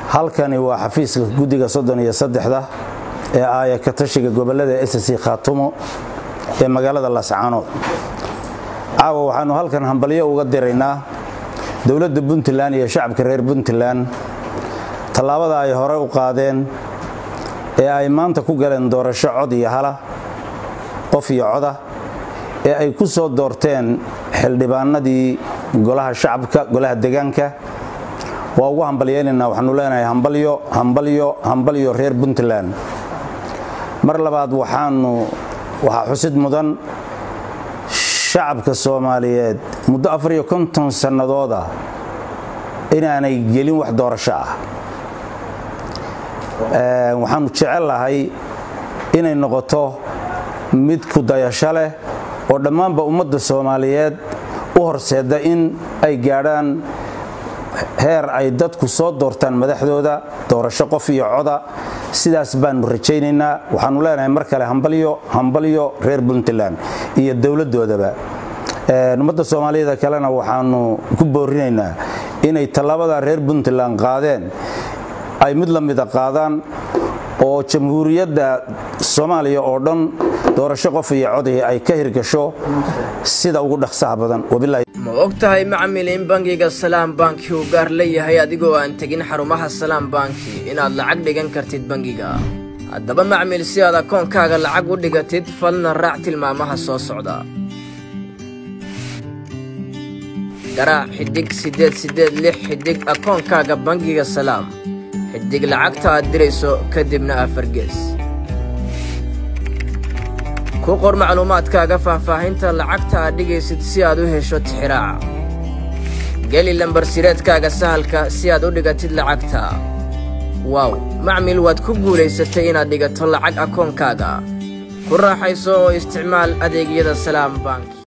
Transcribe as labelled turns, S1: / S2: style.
S1: halkani waa xafiiska guddiga soddon iyo saddexda ee aaya ka tashiga gobollada ssc khaatumo ee magaalada laascaanood caawa waxaannu halkan hambalyo uga diraynaa dowladda puntland iyo shacabka reer puntland tallaabada ay hore u qaadeen ee ay maanta ku galeen doorasho cod iyo hala qof iyo coda ee ay ku soo doorteen xildhibaanadii golaha shacabka golaha degaanka waa ugu hambalyaynaynaa waxaanu leenahay hambalyo hambalyo hambalyo reer puntland mar labaad waxaanu waxaa xusid mudan shacabka soomaaliyeed muddo afariyo konton sannadooda inaanay gelin wax doorasho ah waxaanu jecellahay inay noqoto mid ku dayasho leh oo dhammaanba ummadda soomaaliyeed u horseeda in ay gaadhaan heer ay dadku soo doortaan madaxdooda doorasho qof iyo coda sidaas baanu rajaynaynaa waxaanu leenahay mar kale hambalyo hambalyo reer puntland iyo dowladdoodaba ummadda soomaaliyada kalena waxaanu ku boorinaynaa inay tallaabada reer puntland qaadeen ay mid la mida qaadaan oo jamhuuriyadda soomaaliya oo dhan doorasho qof iyo codii ay ka hirgasho sida ugu dhaqsaha badan
S2: ma og tahay macmil in bangiga salaam banki uu gaar leeyahay adigoo aan tegin xarumaha salaam banki inaad lacag dhigan kartid bangiga haddaba macmil si aad akoonkaaga lacag u dhigatid falna raac tilmaamaha soo socda garaac xidhig siddeed siddeed lix xidhig akoonkaaga bangiga salaam xidhig lacagta aad dirayso kadibna afargees ku qor macluumaadkaaga faahfaahinta lacagta aad dhigaysid si aad u hesho tixiraaca geli lambarsireedkaaga sahalka si aad u dhigatid lacagta waaw macmil waad ku guulaysatay inaad dhigato lacag akoonkaaga ku raaxayso oo isticmaal adeegyada salaam bank